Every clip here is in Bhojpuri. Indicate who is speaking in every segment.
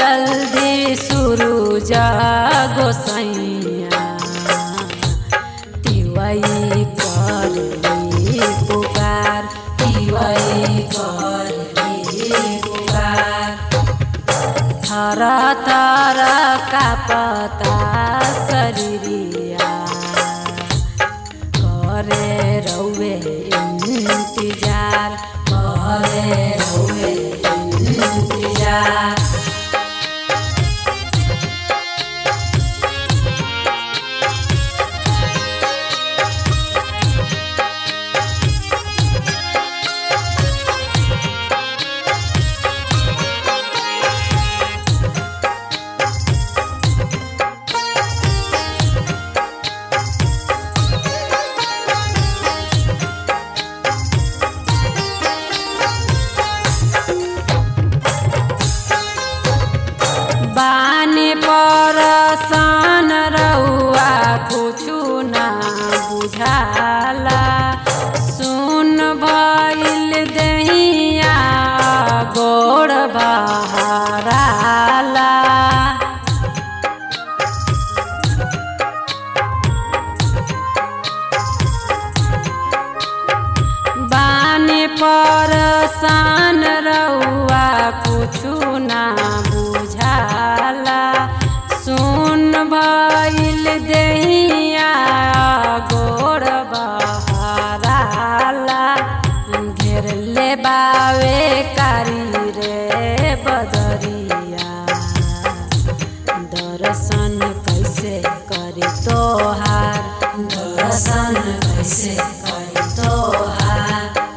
Speaker 1: जल्दी शुरू जागो सैया तिवई कर पुकार तिवई कर पुकार थर थर कापता शरीरिया करे रौवे इंतजार करे रौवे इंतजार बानी परसान रहुआ कुछु ना बुझाला सुन भइल दहिया गोड़ बहाराला बानी परसान रहुआ कुछु ना बुझाला सुन भइल दहिया गोड़ बहाराला घेर ले बावे कारी रे बदरिया दर्शन कैसे करी तोहार दर्शन कैसे करी तोहार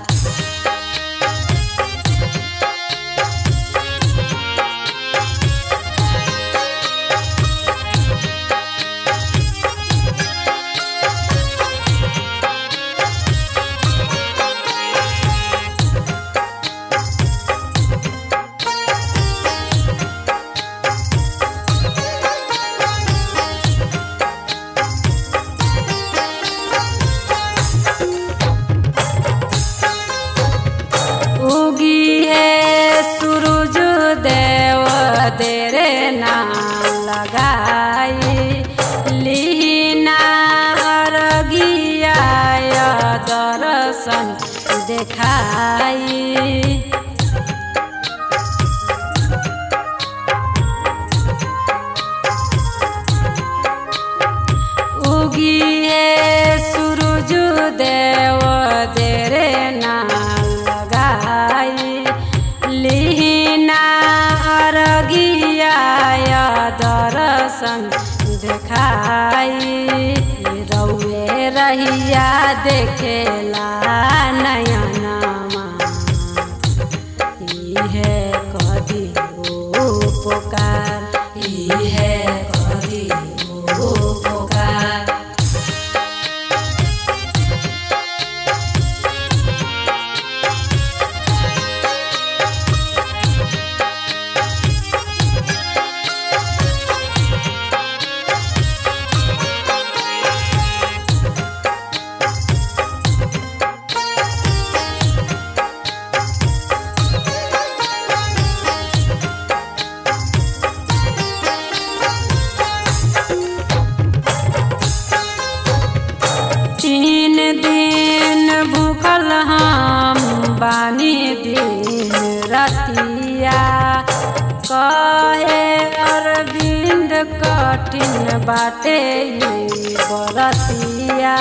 Speaker 1: उगी है सूरज देव तेरे नाम लगाई लीना अरगिया दर्शन देखाई उगी है सूरज देव तेरे नाम लगाई लीना अरगिया दर्शन देखाई रौए रहिया देखेला नयनमा इहे कदी ओ पुकार इहे कदी ओ पुकार तीन दिन भूखल हम बानी दिन रतिया कहे अरविंद कठिन बाटे ई बरतिया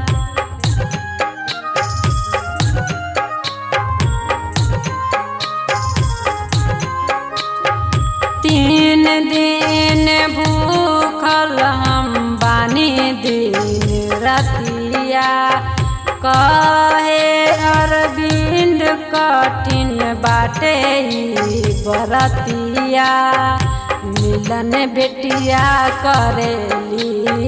Speaker 1: तीन दिन भूखल हम बानी दिन रतिया कहे अरविंद कठिन बाटे ई बरतिया मिलन बेटिया करेली